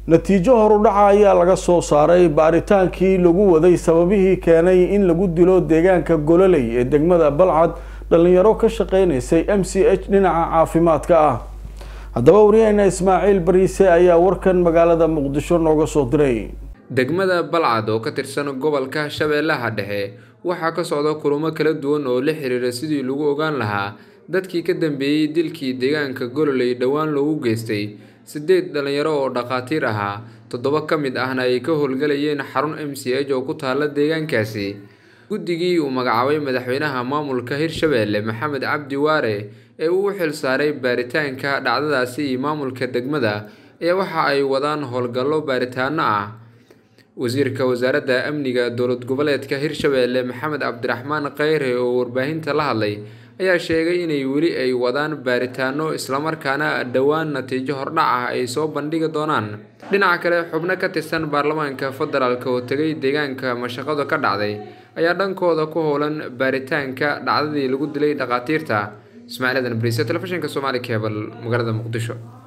natiijo horudhaca ayaa laga soo saaray baaritaankii lagu waday sababihii keenay in lagu dilo deegaanka gololey ee degmada balcad dhalinyaro ka shaqeynaysay m c h dhinaca caafimaadka ah haddaba waryaheena ismaaciil bariise ayaa warkan magaalada muqdisho nooga soo diray degmada balcad oo ka tirsan gobolka shabeellaha dhexe waxaa ka socda kulamo kala duwan oo la xiriira sidii lagu ogaan lahaa dadkii ka dambeeyey dilkii deegaanka gololey dhowaan loogu geystay siddeed dhalinyaro oo dhakhaatiir ahaa toddoba ka mid ahna ay ka howlgalayeen xarun m c h oo ku taalla deegaankaasi guddigii uu magacaabay madaxweynaha maamulka hirshabeelle maxamed cabdi waare ee uu u xil saaray baaritaanka dhacdadaasi iyo maamulka degmada ayaa waxa ay wadaan howlgallo baaritaano ah wasiirka wasaaradda amniga dowlad goboleedka hirshabeelle maxamed cabdiraxmaan kheyre oo warbaahinta la hadlay ayaa sheegay inay weli ay wadaan baaritaano islamarkaana dhowaan natiijo hordhac ah ay soo bandhigi doonaan dhinaca kale xubno ka tirsan baarlamaanka federaalk oo tegay deegaanka mashaqadu ka dhacday ayaa dhankooda ku howlan baaritaanka dhacdadii lagu dilay dhakhaatiirta ismaaciil adan bariise telefishinka somaali cebal magaalada muqdisho